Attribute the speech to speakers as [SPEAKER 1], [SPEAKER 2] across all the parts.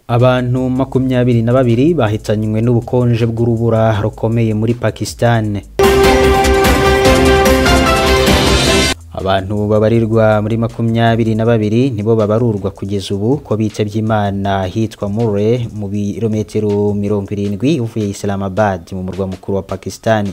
[SPEAKER 1] Abantu makumyabiri na babiri bahitanywe n'ubukonje bw'urubura rukomeye muri Pakistan. Abantu babarirwa muri makumyabiri na babiri nibo babarurwa kugeza ubu ko bitavye Imana hitwa Mure mu birometero mirongo irindwi uvuye Islamabad mu murwa mukuru wa Pakistan.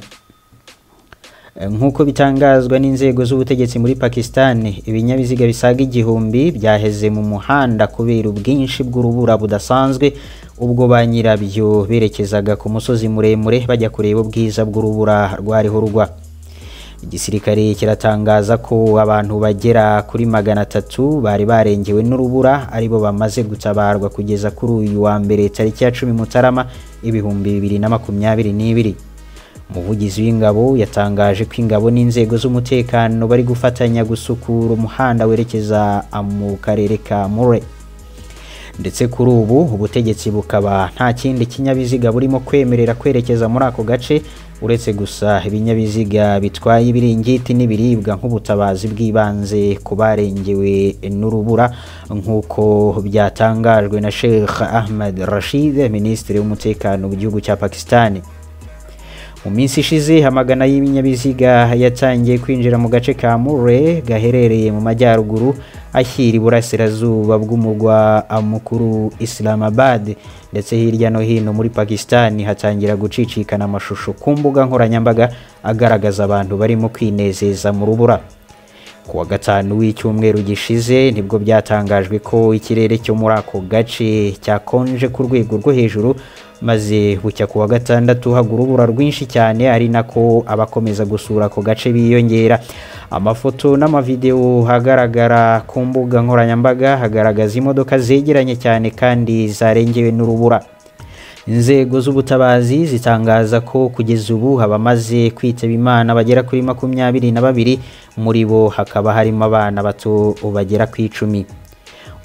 [SPEAKER 1] Nk'uko bitangazwa n'inzego z'ubutegetsi muri Pakistan, ibinyabiziga bisaga igihumbi byaheze mu muhanda kubera ubwinshi bw'urubura budasanzwe ubwo ba nyirabyo berekezaga ku musozi muremure bajya kureba ubwiza bw'urubura rwariho rugwa. Igisirikare kiratangaza ko abantu bagera kuri magana atatu bari barengewe n'urubura aribo bamaze gutabarwa kugeza kuri uyu wa mbere tariki ya cumi Mutarama ibihumbi bibiri na makumyabiri n'ibiri. Umuvugizi w'ingabo yatangaje ko ingabo n'inzego z'umutekano bari gufatanya gusukura umuhanda werekeza mu karere ka Mure. Ndetse kuri ubu ubutegetsi bukaba nta kindi kinyabiziga burimo kwemerera kwerekeza muri ako gace uretse gusa ibinyabiziga bitwaye ibiringiti n'ibiribwa nk'ubutabazi bw'ibanze ku barengewe n'urubura nk'uko byatangajwe na Sheikh Ahmed Rashid, Minisitiri w'Umutekano mu gihugu cya Pakistani. Mu minsi ishize amagana y'ibinyabiziga yatangiye kwinjira mu gace ka Mure gaherereye mu majyaruguru ashyira iburasirazuba bw'umurwa mukuru Islamabad ndetse hirya no hino muri Pakistan hatangira gucicikana amashusho ku mbuga nkoranyambaga agaragaza abantu barimo kwinezeza mu rubura. Ku wa gatanu w'icyumweru gishize nibwo byatangajwe ko ikirere cyo muri ako gace cyakonje ku rwego rwo hejuru maze bucya ku wa gatandatu hagwa urubura rwinshi cyane ari nako abakomeza gusura ako gace biyongera amafoto n'amavidewo hagaragara ku mbuga nkoranyambaga hagaragaza imodoka zegeranye cyane kandi zarengewe n'urubura inzego z'ubutabazi zitangaza ko kugeza ubu abamaze kwitaba imana bagera kuri makumyabiri na babiri muri bo hakaba harimo abana bato bagera ku icumi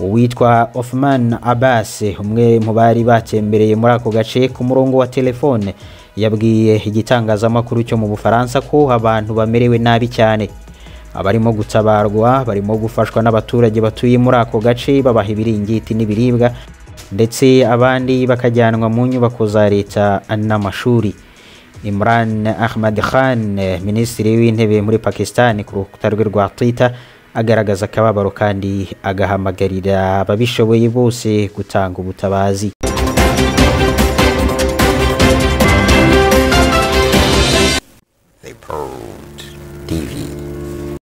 [SPEAKER 1] uwitwa Othman Abbas umwe mu bari batembereye muri ako gace ku murongo wa telefone yabwiye igitangazamakuru cyo mu Bufaransa ko abantu bamerewe nabi cyane abarimo gutabarwa barimo gufashwa n'abaturage batuye muri ako gace babaha ibiringiti n'ibiribwa ndetse abandi bakajyanwa mu nyubako za leta n'amashuri Imran Ahmad Khan minisitiri w'intebe muri Pakistan ku rukuta rwe rwa Twitter agaragaza akababaro kandi agahamagarira ababishoboye bose gutanga ubutabazi
[SPEAKER 2] They probed TV.